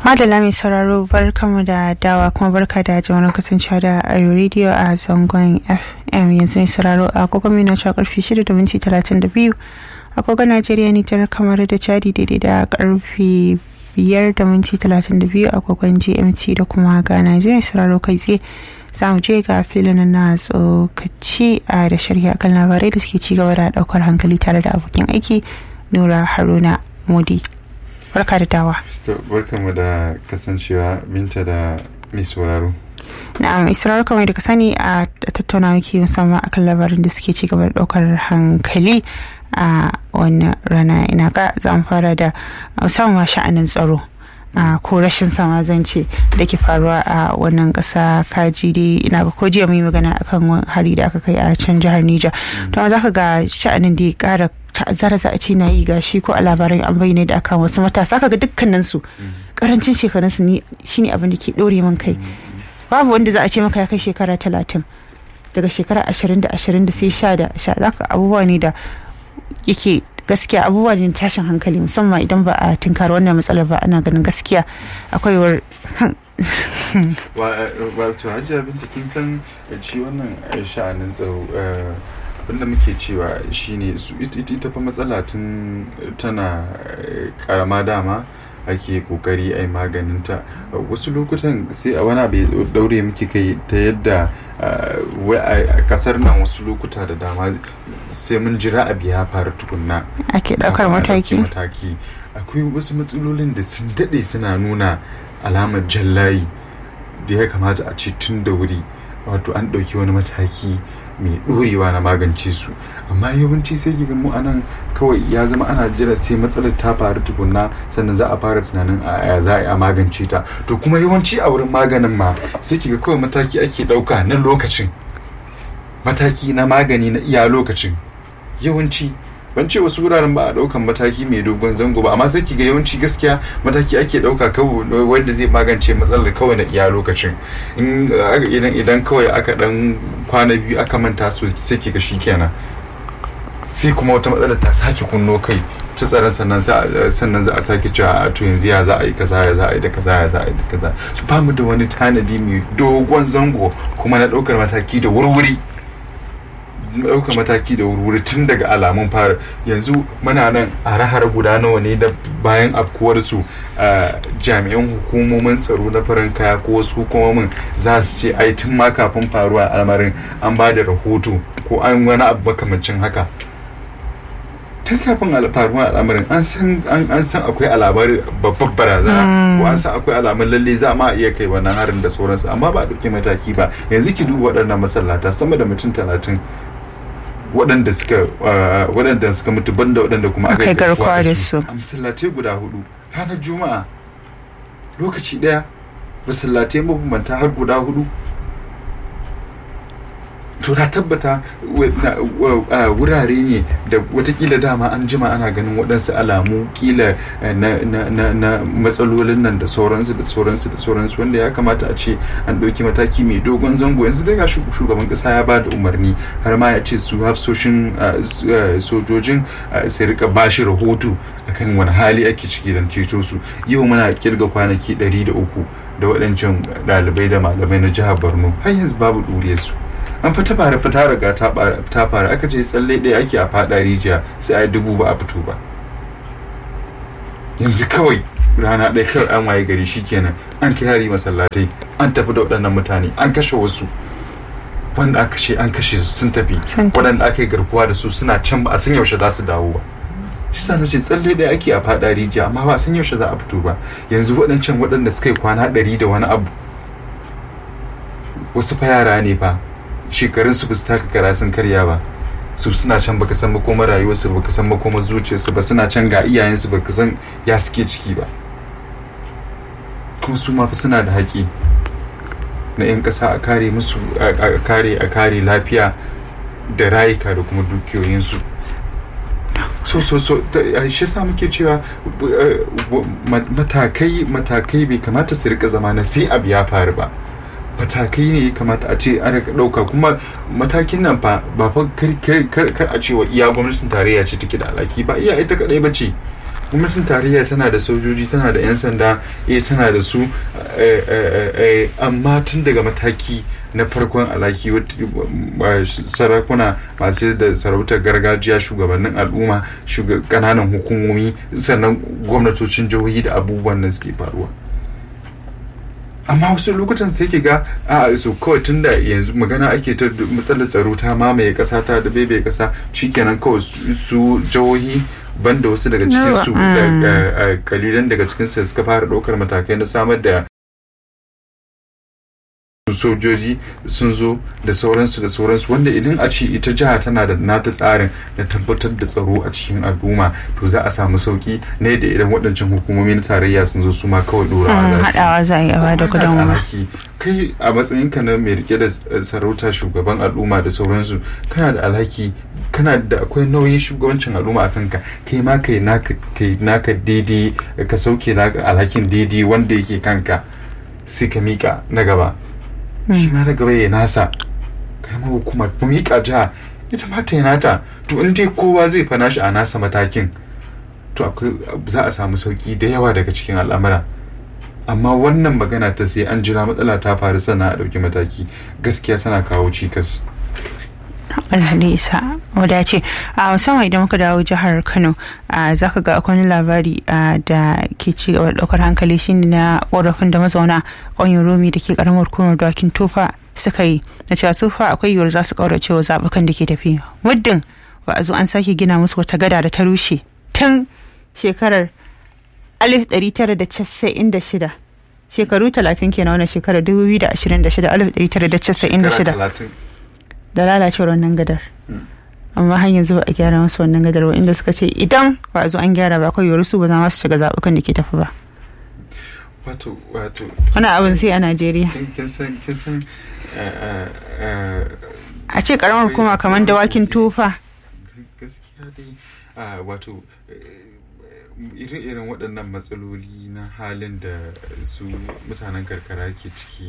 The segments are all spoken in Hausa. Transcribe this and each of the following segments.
Madala mai sauraro barkamu da dawa kuma barka da jama'a kasancewa da Ayo Radio a zangon FM yanzu mai sauraro a agogon mina cewa karfe 6 da minti 32 agogon Najeriya Nijar kamar da Chadi daidai da karfe 5 da minti 32 agogon GMT da kuma Ghana yanzu mai sauraro kai tsaye za mu je ga filin na tsokaci a da shari'a kan labarai da suke ci gaba da daukar hankali tare da abokin aiki Nura Haruna Modi. barka da dawa barka mu da kasancewa binta da mai sauraro na'am isra'ar kamar da ka sani a tattauna muke musamman akan labarin da suke ci gaba da daukar hankali a wannan rana ina ga za mu fara da musamman sha'anin tsaro a ko rashin sama zan ce da ke faruwa a wannan kasa kaji dai ina ga ko jiya mu yi magana akan hari da aka kai a can jihar Niger to za ka ga sha'anin da ya kara ta'azzara za a ce na yi gashi ko a labarai an bayyana da akan wasu matasa kaga dukkanin su karancin shekarun su ne shine abin da ke dore min kai babu wanda za a ce maka ya kai shekara talatin daga shekara ashirin da ashirin da sai sha da sha zaka abubuwa ne da yake gaskiya abubuwa ne tashin hankali musamman idan ba a tinkar wannan matsalar ba ana ganin gaskiya akwai war wato hajiya binta kin san shi wannan sha'anin tsaro abinda muke cewa shine su ita fa matsala tun tana karama dama ake kokari a yi maganinta wasu lokutan sai a wani abu daure muke kai ta yadda a kasar nan wasu lokuta da dama sai mun jira abu ya faru tukunna ake daukar mataki mataki akwai wasu matsalolin da sun daɗe suna nuna alamar jallayi da ya kamata a ce tun da wuri wato an ɗauki wani mataki mai ɗorewa na magance su amma yawanci sai ki mu anan kawai ya zama ana jira sai matsalar ta faru tukunna sannan za a fara tunanin a za a magance ta to kuma yawanci a wurin maganin ma sai ki ga kawai mataki ake ɗauka na lokacin mataki na magani na iya lokacin yawanci ban ce wasu wuraren ba a daukan mataki mai dogon zango ba amma sai ki ga yawanci gaskiya mataki ake dauka kawai wanda zai magance matsalar kawai na iya lokacin idan idan kawai aka dan kwana biyu aka manta su sai ki ga shikenan sai kuma wata matsalar ta sake kunno kai ta tsaron sannan sannan za a sake cewa a to yanzu ya za a yi kaza ya za a yi da kaza ya za a yi da kaza ba mu da wani tanadi mai dogon zango kuma na daukar mataki da wurwuri ɗaukar mataki da wuri tun daga alamun fara yanzu muna nan a rahar guda nawa ne da bayan afkuwarsu jami'an hukumomin tsaro na farin kaya ko wasu hukumomin za su ce ai tun ma kafin faruwa al'amarin an ba da rahoto ko an wani abu makamancin haka tun kafin faruwa al'amarin an san an san akwai alamar babbar barazana ko an san akwai alamun lalle za ma iya kai wannan harin da sauransu amma ba a ɗauki mataki ba yanzu ki duba waɗannan masallata sama da mutum talatin waɗanda suka waɗanda suka mutu banda waɗanda kuma aka yi garkuwa da su a masallatai guda hudu ranar juma'a lokaci ɗaya masallatai mabambanta har guda hudu to na tabbata wurare ne da watakila dama an jima ana ganin waɗansu alamu kila na matsalolin nan da sauransu da sauransu da sauransu wanda ya kamata a ce an ɗauki mataki mai dogon zango yanzu daga shugaban ƙasa ya ba da umarni har ma ya ce su hafsoshin sojojin sai rika ba shi rahoto akan wani hali ake ciki don ceto su yau muna kirga kwanaki ɗari da uku da waɗancan ɗalibai da malamai na jihar borno har yanzu babu ɗuriyar su an fita fara fita riga ta fara aka ce tsalle ɗaya ake a faɗa rijiya sai a yi dubu ba a fito ba yanzu kawai rana ɗaya kawai an waye gari shikenan an kai hari masallatai an tafi da waɗannan mutane an kashe wasu wanda aka kashe an kashe su sun tafi waɗanda aka yi garkuwa da su suna can ba a san yaushe za su dawo ba shi sa na ce tsalle ɗaya ake a faɗa rijiya amma ba a san yaushe za a fito ba yanzu waɗancan waɗanda suka yi kwana ɗari da wani abu wasu fa yara ne fa shekarun su su taka kara sun karya ba su suna can baka san makomar rayuwarsu baka san makomar zuciyarsu ba suna can ga iyayensu baka san ya suke ciki ba kuma su ma fa suna da haƙi na 'yan ƙasa a kare musu a kare a kare lafiya da rayuka da kuma dukiyoyinsu so so so shi sa muke cewa matakai matakai bai kamata su rika zama na sai abu ya faru ba matakai ne ya kamata a ce an rika ɗauka kuma matakin nan fa ba fa kar a ce wa iya gwamnatin tarayya ce take da alaki ba iya ita kadai ba ce gwamnatin tarayya tana da sojoji tana da 'yan sanda eh tana da su eh, eh, eh, amma tun daga mataki na farkon alaki wat- eh, sarakuna masu da sarautar gargajiya shugabannin al'umma shuga- kananan hukumomi sannan gwamnatocin jihohi da abubuwan da suke faruwa amma wasu lokutan sai ki ga a su kawai tun da yanzu magana ake ta matsalar tsaro ta mamaye kasa ta da bebe kasa shikenan kawai su su jihohi banda wasu daga cikin su Mm. da- eh, kalilan daga cikin su suka fara daukar matakai na samar da sojoji sun zo da sauransu da sauransu wanda idan a ce ita jiha tana da nata tsarin na tabbatar da tsaro a cikin al'umma to za a samu sauki ne da idan waɗancan hukumomi na tarayya sun zo su ma kawai ɗorawa za su yi. haɗawa za a yi a bada Kuma kana da gudunmawa alhaki. kai a matsayinka na mai rike da sarauta shugaban al'umma da sauransu kana da alhaki kana da akwai nauyin shugabancin al'umma a kanka kai ma kai naka kai naka daidai ka sauke naka alhakin daidai wanda yake kanka sai ka mika na gaba shi ma na gaba ya nasa karamar hukuma mu mika jiha ita ma ta yi nata to in dai kowa zai fana shi a nasa matakin to akwai za a samu sauki da yawa daga cikin al'amura amma wannan magana ta sai an jira matsala ta faru sannan a ɗauki mataki gaskiya tana kawo cikas Allah ne isa wadace a musamman idan muka dawo jihar Kano a zaka ga akwai wani labari a, da ke ci gaba da ɗaukar hankali shine na korafin da mazauna ƙauyen Romi da ke karamar hukumar dawakin tofa suka yi na cewa tofa akwai yiwuwar za su ƙaurace wa zaɓukan da ke tafi muddin ba a zo an sake gina musu wata gada da ta rushe tun shekarar 1996 shekaru 30 kenan wannan shekarar 2026 1996 talatin da lalacewar wannan gadar amma har yanzu ba a gyara masu wannan gadar ba inda suka ce idan ba a zo an gyara ba akwai yiwuwar su ba za su shiga zaɓukan da ke tafi ba wato wato wani abin sai a najeriya kin kin san kin san eh, eh, eh, a ce karamar hukuma kamar dawakin tufa gaskiya dai a wato irin waɗannan matsaloli na halin da su mutanen karkara ke ciki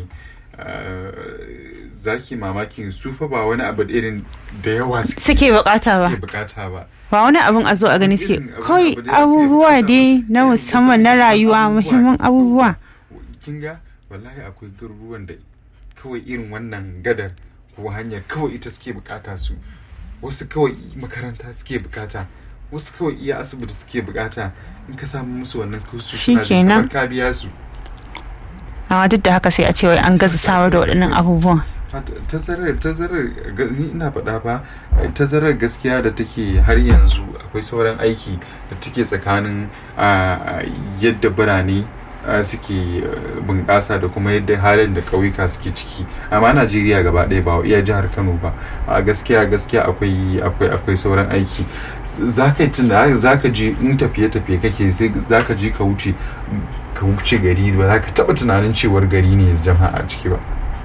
zaki mamakin su fa ba wani abu irin da yawa suke bukata ba suke bukata ba ba wani abin a zo a gani suke Irin abin kawai abu da suke abubuwa bukata dai ba. na Irin musamman na musamman rayuwa abubuwa. muhimman abubuwa kin ga wallahi akwai garuruwan da kawai irin wannan gadar ko hanyar kawai ita suke bukata su wasu kawai makaranta suke bukata wasu kawai iya asibiti suke bukata in ka samu musu wannan kusu Shikenan. ka biya su amma duk da haka sai a ce wai an gaza samar da waɗannan abubuwan tazarar tazarar ga- ni ina faɗa fa tazarar gaskiya da take har yanzu akwai sauran aiki da take tsakanin ah, yadda birane ah, suke ah, bunƙasa da kuma yadda halin da ƙauyuka suke ciki amma najeriya gaba ɗaya ba iya jihar kano ba a gaskiya gaskiya akwai akwai akwai sauran aiki za ka yi tunda za ka je in tafiye-tafiye kake sai za ka je ka wuce ka wuce gari ba za ka taɓa tunanin cewar gari ne da jama'a a ciki ba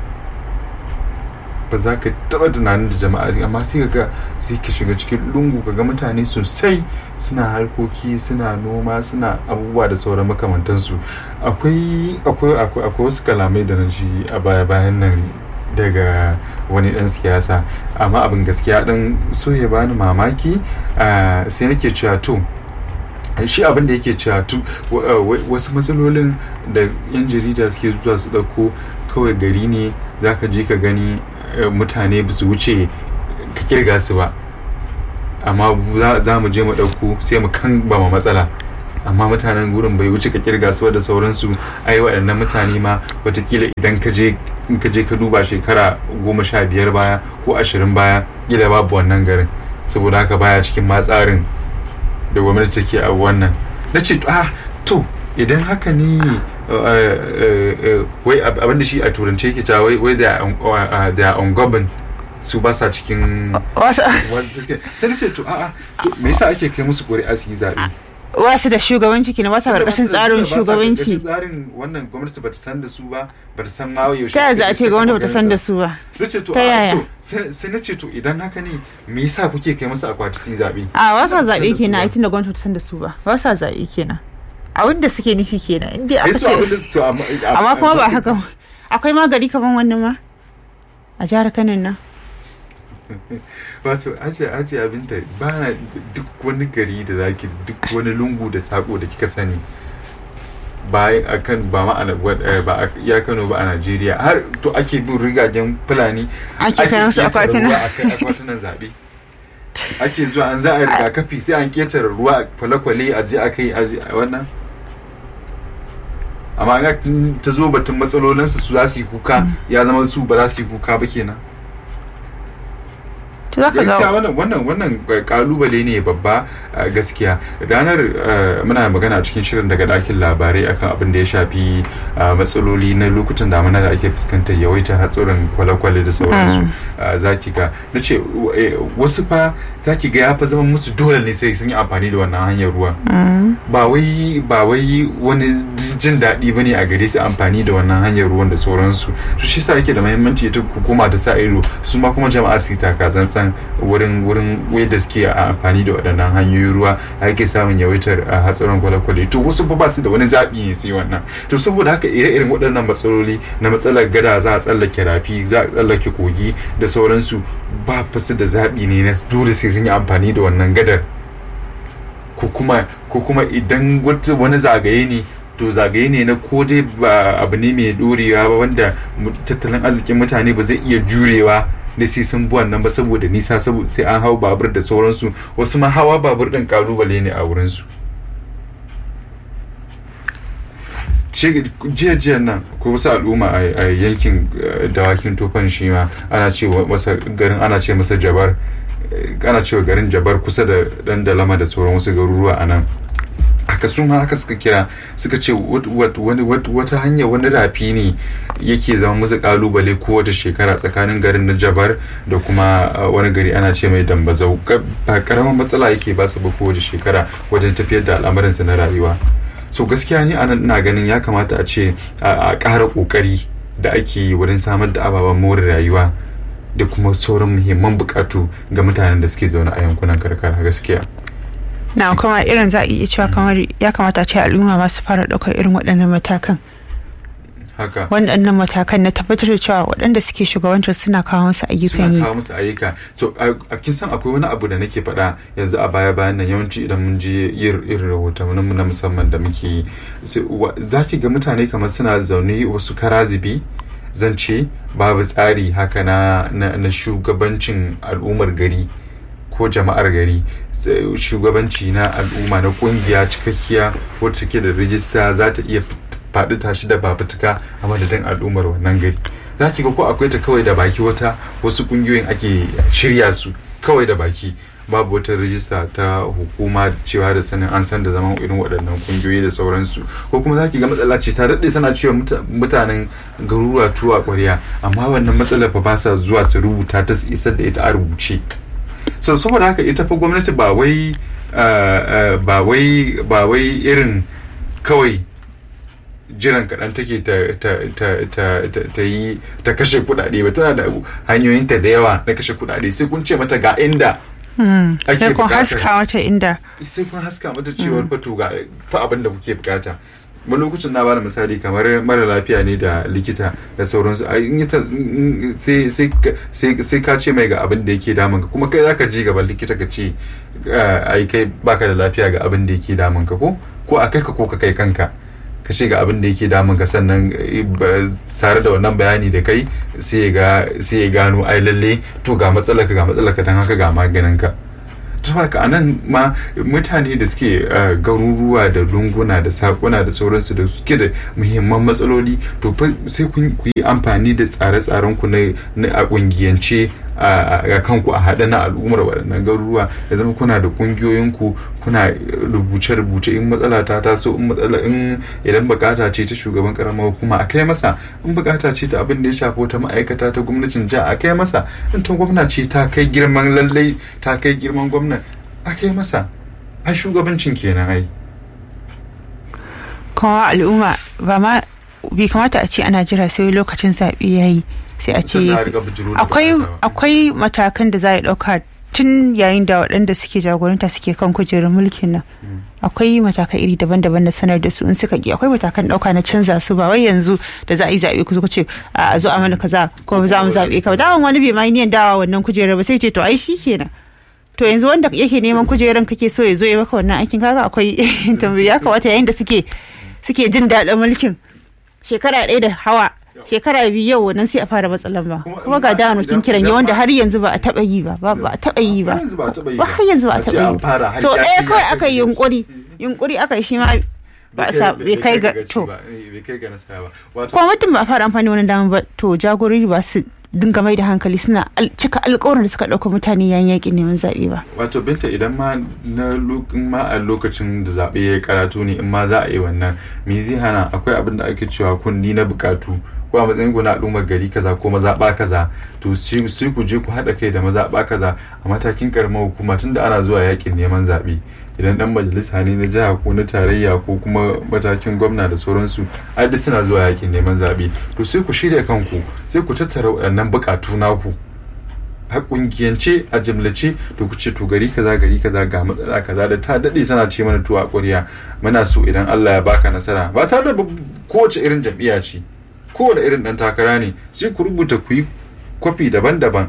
ba za ka taba tunanin da jama'a amma sai ga sai ka shiga cikin lungu ka ga mutane sosai suna harkoki suna noma suna abubuwa da sauran makamantansu akwai akwai akwai akwai wasu kalamai da na ji a baya bayan nan daga wani dan siyasa amma abin gaskiya dan so ya bani mamaki ah, sai nake cewa to shi abin da yake cewa tu wa- wa- wasu matsalolin da yan jarida suke zuwa su ɗauko kawai gari ne za ka je ka gani eh, mutane ba su wuce ka kirga su ba amma za- za mu je mu ɗauko sai mu kan ba ma matsala amma mutanen gurin bai wuce ka kirga su ba da sauransu ai waɗannan mutane ma watakila idan ka je in ka je ka duba shekara goma sha biyar baya ko ashirin baya kila babu wannan garin saboda haka baya cikin ma tsarin da gwamnati take a wannan na ce ah to idan haka ne uh, uh, uh, wai ab- abinda shi a turance yake cewa wai wai da uh, ungoverned su ba sa cikin wasu wanda suke- sai na ce to a'a to me yasa ake kai musu ƙuri'a su yi zaɓe wasu da shugabanci kenan ba sa karkashin tsarin Ba sa karkashin shugabanci tsarin wannan gwamnati bata san da su ba bata san ma yaushe ta yaya za a suka ce je gwamnati suka bata san da kafa su ba na ce to Ta a yaya? to sai sai na ce to idan haka ne me yasa kuke kai musu akwati su yi zaɓe a ba sa San da zaɓe su kenan ba. a tun da gwamnati bata san da su ba ba sa zaɓe kenan abin da suke nufi kenan inda ai aka su abin da ce su to amma amma kuma ba haka akwai ma gari kaman wannan ma a jihar Kano nan wato ajiye ajiye abinta ba na duk wani gari da zaki duk wani lungu da sako da kika sani ba a kan ba ma ana ba a ya Kano ba a Najeriya har to ake bin rigajen fulani Ake kai musu ketare akwatuna. ruwa a kai akwatunan zaɓe ake zuwa an za a yi rigakafi sai an ketare ruwa a kwale-kwale a je a kai a je- a wannan amma in ta zo batun matsalolinsu su za su yi kuka ya zama su ba za su yi kuka ba kenan to zaka gaskiya ga wannan wannan wannan kalubale ne babba a gaskiya ranar eh, muna magana a cikin shirin daga dakin labarai akan abin da ya shafi eh, matsaloli na lokutan damuna da ake fuskantar yawaitar hatsurin kwale-kwale da sauransu eh, zaki ga na ce eh, wasu fa zaki ga ya fa zama musu dole ne sai sun yi amfani da wannan hanyar ruwa ba wai ba wai wani jin daɗi ba ne a gare su amfani da wannan hanyar ruwan da sauransu to shi sa yake da muhimmanci ita hukuma ta sa ido su ma kuma jama'a su yi taka san wurin wurin da suke a amfani da waɗannan hanyoyin ruwa ake samun yawaitar a hatsarin kwale-kwale to wasu fa ba su da wani zaɓi ne sai wannan to saboda haka ire-iren waɗannan matsaloli na matsalar gada za a tsallake rafi za a tsallake kogi da sauransu ba fa su da zaɓi ne na dole sai sun yi amfani da wannan gadar ko kuma ko kuma idan wata- wani zagaye ne to zagaye ne na ko dai ba abu ne mai dorewa ba wanda mu- tattalin arzikin mutane ba zai iya jurewa da sai sun bi wannan ba saboda nisa saboda sai an hau babur da sauransu wasu ma hawa babur din kalubale ne a wurinsu jiya jiya nan ko wasu al'umma a a yankin eh, dawakin tofan shi ma ana ce wa- masa garin ana ce masa jabar eh, ana cewa garin jabar kusa da dan dalama da sauran wasu garuruwa a nan haka su ma haka suka kira suka ce wat- wat- wani- wat- wata hanya wani rafi ne yake zama musu kalubale kowace shekara tsakanin garin na jabar da kuma uh, wani gari ana ce mai dambazau Ka- ba karamin matsala yake ba su ba kowace shekara wajen tafiyar da al'amuransu na rayuwa so gaskiya ni anan ina ganin ya kamata a ce a a ƙara ƙoƙari da ake yi wurin samar da ababen more rayuwa da kuma sauran muhimman buƙatu ga mutanen da suke zaune a yankunan karkara gaskiya na kuma irin za a iya cewa kamar ya kamata a ce al'umma ma su fara ɗaukar irin waɗannan matakan haka waɗannan matakan na tabbatar da cewa waɗanda suke shugabantar suna kawo musu ayyukan suna yi kawo musu ayyuka so a a kin san akwai wani abu da nake faɗa yanzu a baya bayan nan yawanci idan mun je yin irin rahotannin mu na musamman da muke yi sai wa- za ki ga mutane kamar suna zaune wasu karazibi zance babu tsari haka na na, na shugabancin al'ummar gari ko jama'ar gari sai shugabanci na al'umma na kungiya cikakkiya wacce take da rijista za ta iya faɗi tashi da babutuka a madadin al'ummar wannan gari za ki ga ko akwai ta kawai da baki wata wasu kungiyoyin ake shirya su kawai da baki babu wata rijista ta hukuma cewa da sanin an san da zaman irin waɗannan kungiyoyi da sauransu ko kuma za ki ga matsala ce ta daɗe tana cewa muta- mutanen garuruwa tuwa ƙwarya amma wannan matsalar fa ba sa zuwa su rubuta ta su isar da ita a rubuce so saboda haka ita fa gwamnati ba wai uh, uh, ba wai ba wai irin kawai jiran kaɗan take ta, ta, ta, ta, ta, ta yi ta kashe kuɗaɗe ba tana da hanyoyinta da yawa na kashe kuɗaɗe sai kun ce mata ga inda ake sai kun buƙatar- haska wata inda sai kun haska mata cewar fato ga fa abin da kuke bukata wani lokacin na bada misali kamar mara lafiya ne da likita da sauransu a in yi ta- in- sai- sai ka- sai sai ka ce mai ga abin da yake damun ka kuma kai zaka ji gaban likita ka ce eh, ai kai baka da lafiya ga abin da yake damun ka ko ko a kai ka ko ka kai kanka ka ce ga abin da yake damun ka sannan eh, ba- tare da wannan bayani da kai sai ya ga sai ya gano ai lalle to ga matsalar ka ga matsalar ka dan haka ga maganin ka to haka anan ma mutane da suke uh, garuruwa da lunguna da sakuna da sauransu da suke da muhimman matsaloli to fa sai kun ku yi amfani da tsare-tsaren ku na na a kungiyance a a kanku a haɗe na al'ummar waɗannan garuruwa ya zama kuna da kungiyoyinku kuna rubuce-rubuce in matsala ta taso in matsala in idan bukata ce ta shugaban karamar hukuma a kai masa in bukata ce ta abin da ya shafi wata ma'aikata ta gwamnatin jiha a kai masa in ta gwamna ce ta kai girman lallai ta kai girman gwamna a kai masa ai shugabancin kenan ai kuma al'umma ba ma bai kamata a ce ana jira sai lokacin zaɓe ya yi sai a ce Sannan a riga bijiro da akwai bukata ba. akwai matakan da za a ɗauka tun yayin da waɗanda suke jagoranta suke kan kujerun mulkin nan akwai matakai iri daban-daban da sanar da su in suka ki akwai matakan ɗauka na canza su ba wai yanzu da za a yi zaɓe ku zo ku ce a zo a mana kaza ko za mu zaɓe ka dawan wani bai ma yi niyan dawa wannan kujerar ba sai ce to ai shi kenan to yanzu wanda yake neman kujerar kake so ya zo ya maka wannan aikin kaga akwai tambaya ya kamata yayin da suke suke jin daɗin mulkin shekara ɗaya da hawa shekara biyu yau wannan sai a fara matsalan ba kuma ga da kin kiran yi wanda har yanzu ba a taba yi ba ba a taba yi ba ba har yanzu ba a taba yi ba so ɗaya kawai aka yi yunkuri yunkuri aka yi shi ma ba a sa bai kai ga to kuma mutum ba a fara amfani wani dama ba to jagorori ba su dinga mai da hankali suna cika alkawarin da suka ɗauka mutane yayin yakin neman zaɓe ba. Wato binta idan ma na ma a lokacin da zaɓe ya karatu ne in ma za a yi wannan me zai hana akwai abin da ake cewa kunni na bukatu ko a matsayin ku na al'ummar gari kaza ko mazaɓa kaza to sai ku je ku haɗa kai da mazaɓa kaza a matakin karamar hukuma tunda ana zuwa yakin neman zaɓe idan dan majalisa ne na jiha ko na tarayya ko kuma matakin gwamna da sauransu ai duk suna zuwa yakin neman zaɓe to sai ku shirya kanku sai ku tattara waɗannan buƙatu naku a kungiyance a jimlace to ku ce to gari kaza gari kaza ga matsala kaza da ta daɗe tana ce mana tuwa ƙwarya muna so idan Allah ya baka nasara ba tare da kowace irin jam'iyya ce kowane irin ɗan takara ne sai ku rubuta ku yi kwafi daban-daban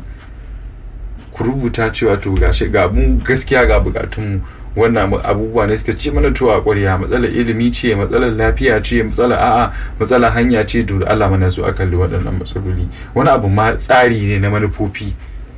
ku rubuta cewa to gashi ga mu gaskiya ga bukatunmu wannan abubuwa ne suka ce mana tuwa ƙwarya matsalar ilimi ce matsalar lafiya ce matsalar a'a matsalar hanya ce to Allah mana su a kalli waɗannan matsaloli wani abu ma tsari ne na manufofi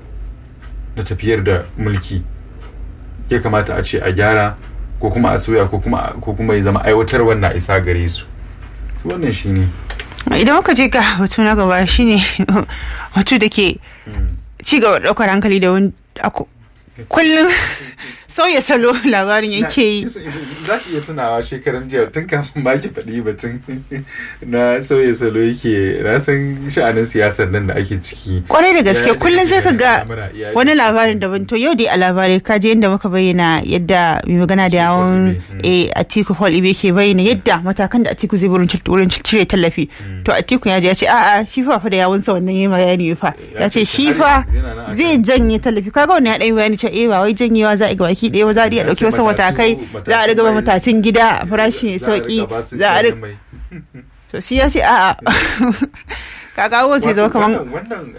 na tafiyar da mulki ya kamata a ce a gyara ko kuma a soya ko kuma ko kuma ya zama aiwatar wannan isa gare su wannan shine idan muka je ga batu na gaba shine batu da ke ci gaba ɗaukar hankali da wani kullum sauya salo labarin yake yi za ki iya tunawa shekaran jiya tun kafin ma ki faɗi batun na sauya salo yake na san sha'anin siyasar nan da ake ciki kwarai da gaske kullum sai ka ga wani labarin daban to yau dai a labarai ka je yadda muka bayyana yadda mai magana da yawon atiku paul ibe ke bayyana yadda matakan da atiku zai wurin cire tallafi to atiku ya je ya ce a'a shi fa da yawunsa wannan yayi bayani fa ya ce shi fa zai janye tallafi kaga wannan ya ɗan bayani cewa eh ba wai janyewa za a ga baki ɗaya za a iya ɗauki wasu matakai za a riga matatun gida a farashi mai sauki za a riga to shi ya ce a'a kaga abubuwan sai zama kamar wannan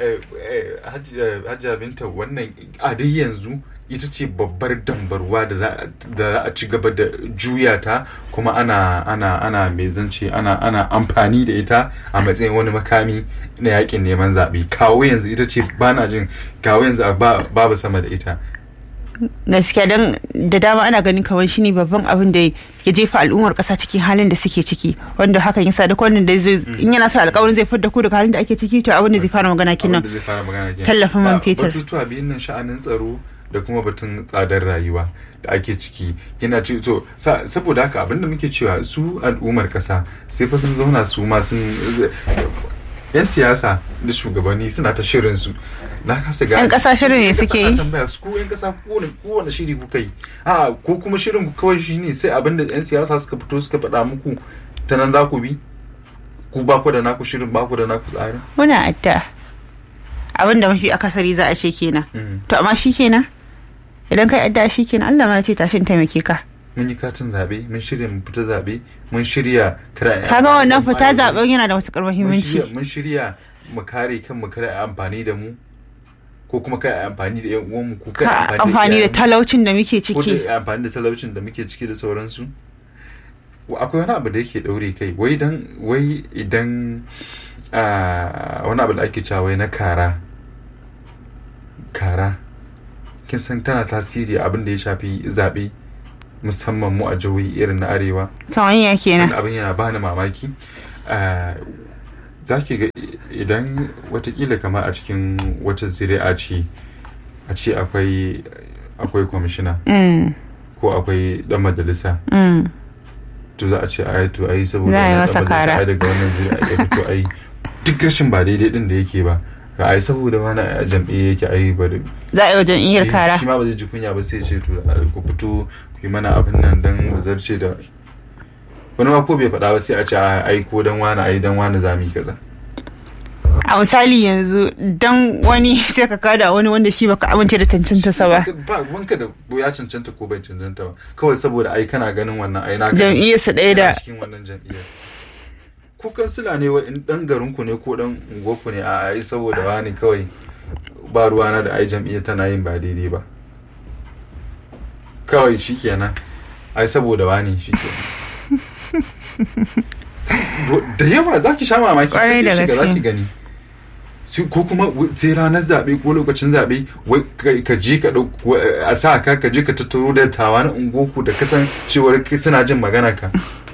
hajjia binta wannan a dai yanzu ita ce babbar dambarwa da za a ci gaba da juya ta kuma ana ana ana mai zance ana ana amfani da ita a matsayin wani makami na yakin neman zaɓe kawo yanzu ita ce ba na jin kawo yanzu babu sama da ita gaskiya don da dama ana ganin kamar shine babban abin da ya jefa al'ummar kasa cikin halin da suke ciki wanda hakan yasa duk wannan da zai in yana so alƙawarin zai fidda ku daga halin da ake ciki to abin da zai fara magana kenan tallafin man fetur batutuwa biyun nan sha'anin tsaro da kuma batun tsadar rayuwa da ake ciki yana ci to saboda haka abin da muke cewa su al'ummar kasa sai fa sun zauna su ma sun yan siyasa da shugabanni suna ta shirin su na kasa gane yan kasa shirin ne suke yi ko yan kasa kowane shiri kuka yi a ko kuma shirin ku kawai shine sai abin da yan siyasa suka fito suka faɗa muku ta nan za ku bi ku ba ku da naku shirin ba ku da naku tsarin muna adda abin da mafi akasari za a ce kenan to amma shi kenan idan kai adda shi kenan Allah ma ya ce tashin taimake ka mun yi katin zaɓe mun shirya mu fita zaɓe mun shirya kira kaga wannan fita zaɓen yana da matuƙar muhimmanci mun shirya mu kare kan mu kare amfani da mu ko kuma kai amfani da yan uwanmu ko kai amfani da talaucin da muke ciki ko amfani da talaucin da muke ciki da sauransu akwai wani abu da yake daure kai wai dan wai idan wani abu da ake cewa wai na kara kara kin san tana tasiri abin da ya shafi zaɓe musamman mu a jihohi irin na arewa kamar ya kenan abin yana bani mamaki za ki ga idan watakila kama a cikin wata zuri'a ce a ce akwai akwai kwamishina ko akwai dan majalisa to za a ce ai to ai saboda ya masa kara daga wannan zuri'a ya fito ai duk rashin ba daidai din da yake ba ga ai saboda wani a jam'iyya yake ai bari za a yi wa jam'iyyar kara shi ma ba zai ji kunya ba sai ce to ku fito ku yi mana abin nan dan mu zarce da wani ma ko bai faɗa ba sai a ce ai ko dan wani ai dan wani zami kaza a misali yanzu dan wani sai ka kada wani wanda shi baka amince da cancanta sa ba ba wanka da ya cancanta ko bai cancanta ba kawai saboda ai kana ganin wannan ai na jam'iyyar su ɗaya da cikin wannan jam'iyyar ku kansila ne wa in dan garin ku ne ko dan unguwar ku ne a ai saboda wani kawai ba ruwana da ai jam'iyyar tana yin ba daidai ba kawai shikenan ai saboda wani shikenan da yawa za ki sha mamaki sai Kwarai da ki shiga za gaske. ki gani su ko kuma w- sai ranar zaɓe ko lokacin zaɓe wai ka- ka je ka ɗau a sa ka ka je ka tattaro da tawa na ungoku da kasan cewar kai suna jin magana ka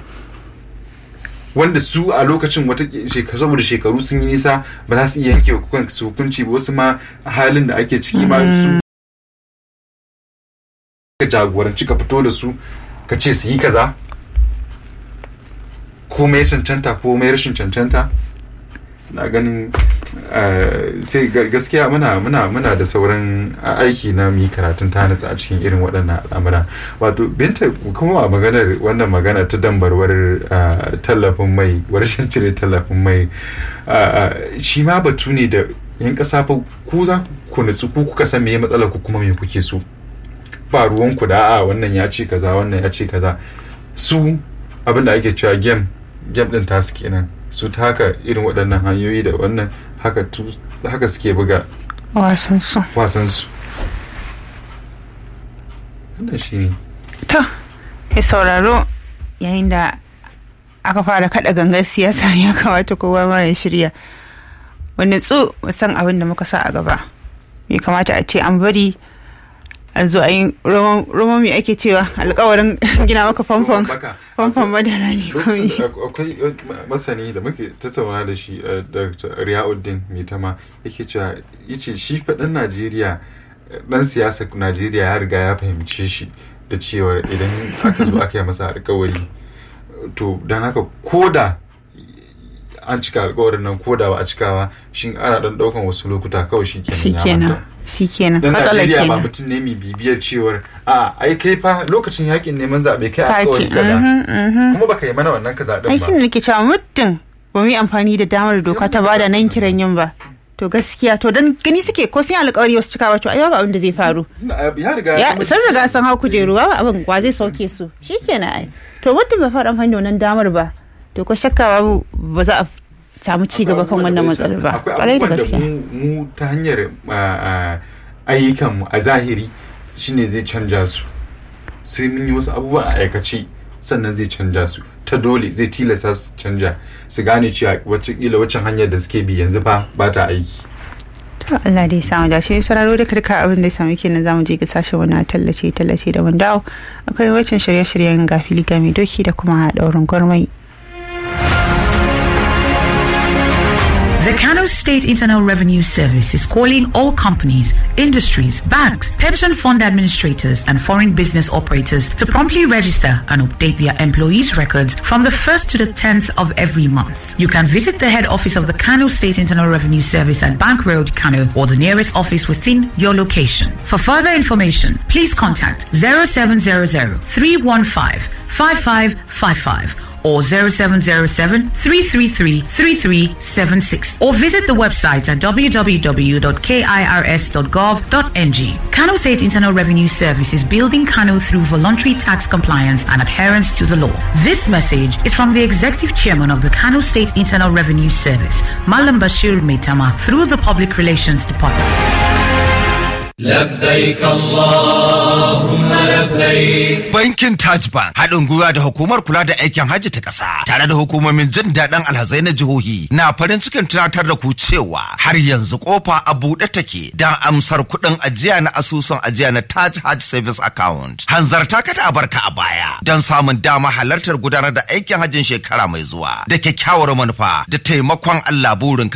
wanda su a lokacin wata shekaru saboda shekaru sun yi nisa ba za su iya yanke wa kansu hukunci ba wasu ma halin da ake ciki ma su ka jagoranci ka fito da su ka ce su yi kaza ko mai cancanta ko mai rashin cancanta na ganin eh, sai ga- gaskiya muna muna muna da sauran aiki na mu yi karatun tanisa a cikin irin waɗannan al'amura wato binta kuma a maganar wannan magana ta dambarwar eh, tallafin mai rashin cire tallafin mai eh, shi ma batu ne da yan ƙasa fa ku za ku nutsu ku kuka san me matsalar ku kuma me kuke so ba ruwanku da a wannan ya ce kaza wannan ya ce kaza su abinda ake cewa game game din tasu kenan su ta haka irin waɗannan hanyoyi da wannan haka tu- haka suke buga wasan su wasan su wannan shine to ya sauraro yayin da aka fara kada gangar siyasa ya kamata kowa ma ya shirya wani tsu san abin da muka sa a gaba bai kamata a ce an bari a zo a yi roman mai ake cewa alkawarin gina maka famfon Baka. famfon madara ne lokacin kawai da ak- akwai eh, ma- masani da muke tattauna da shi eh, Dr. Riyauddin Mitama yake cewa yace shi faɗin Najeriya eh, ɗan siyasa Najeriya ya riga ya fahimce shi da cewar idan aka zo aka yi masa alkawari to don haka koda an cika alkawarin nan koda ba a cikawa shin ana ɗan ɗaukan wasu lokuta kawai shi kenan ya shikenan manta. shikenan dan matsalar Najeriya ba kenan mutum ne mai bibiyar cewar a ai kai fa lokacin yakin neman zaɓe kai ka alkawari ce kaza mhm, mhm. kuma baka yi mana wannan kaza din ai ba shine nake cewa muddin ba mu yi amfani da damar doka ta bada nan kiran yin ba to gaskiya to dan gani suke ko sun yi alkawari wasu cika ba to ai babu abin da zai faru Na- ya riga ya zama- sun riga sun hau kujeru ba abin wa zai sauke su shikenan ai to muddin ba fara amfani da wannan damar ba to ko shakka babu ba za a samu ci gaba kan wannan matsalar ba akwai kwarai da abubuwan da gaskiya mu mu ta hanyar ayyukanmu a zahiri shine zai canja su sai mun yi wasu abubuwa a aikace sannan zai canja su ta dole zai tilasta su canja su gane cewa wacce waccan hanyar da suke bi yanzu fa ba ta aiki to Allah dai samu dace sararo da duka abin da ya samu kenan zamu je ga sashen wani tallace tallace da mun dawo akwai waccan shirye-shiryen gafili ga mai doki da kuma daurin gwarmai The Kano State Internal Revenue Service is calling all companies, industries, banks, pension fund administrators, and foreign business operators to promptly register and update their employees' records from the 1st to the 10th of every month. You can visit the head office of the Kano State Internal Revenue Service at Bank Road, Kano, or the nearest office within your location. For further information, please contact 0700 315 5555 or 0707 333 3376 or visit the website at www.kirs.gov.ng. Kano State Internal Revenue Service is building Kano through voluntary tax compliance and adherence to the law. This message is from the Executive Chairman of the Kano State Internal Revenue Service, Malam Bashir Metama, through the Public Relations Department. لبيك اللهم لبيك Bankin Taj Bank haɗin gwiwa da hukumar kula da aikin hajji ta ƙasa tare da hukumomin jin daɗin alhazai na jihohi na farin cikin tunatar da ku cewa har yanzu kofa a buɗe take don amsar kuɗin ajiya na asusun ajiya na Taj Hajj Savings Account. Hanzarta kada a barka a baya don samun dama halartar gudanar da aikin hajjin shekara mai zuwa da kyakkyawar manufa da taimakon Allah burin